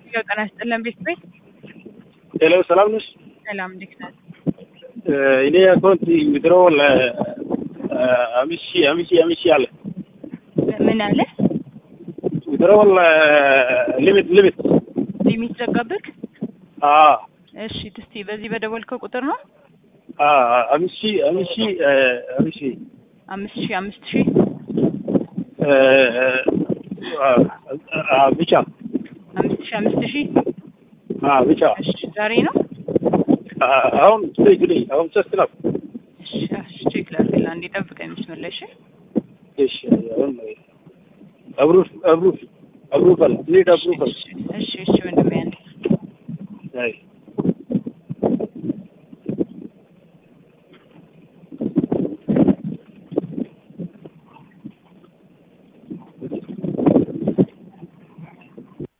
ያው ጤና ይስጥልን ቤት ቤት ሄሎ ሰላም ነሽ? ሰላም እንዴት ነህ? እኔ አካውንት ዊዝድሮዋል አምስት ሺህ አምስት ሺህ አምስት ሺህ አለ ምን አለ ዊዝድሮዋል ሊሚት ሊሚት ሊሚት ዘጋብክ? አዎ እሺ እስቲ በዚህ በደወልከው ቁጥር ነው አምስት ሺህ አምስት ሺህ አምስት ሺህ አምስት ሺህ አምስት ሺህ ብቻ አምስት ሺህ አምስት ሺህ ብቻ እሺ ዛሬ ነው አሁን ስቴጅ ላይ አሁን ሶስት ነው። እሺ እሺ ቼክ ላድርግልህ አንዴ ጠብቀኝ መስመር ላይ እሺ እሺ አሁን አብሩፍ አብሩፍ አብሩፋል ሊድ አብሩፋል እሺ እሺ እሺ ወንድሜ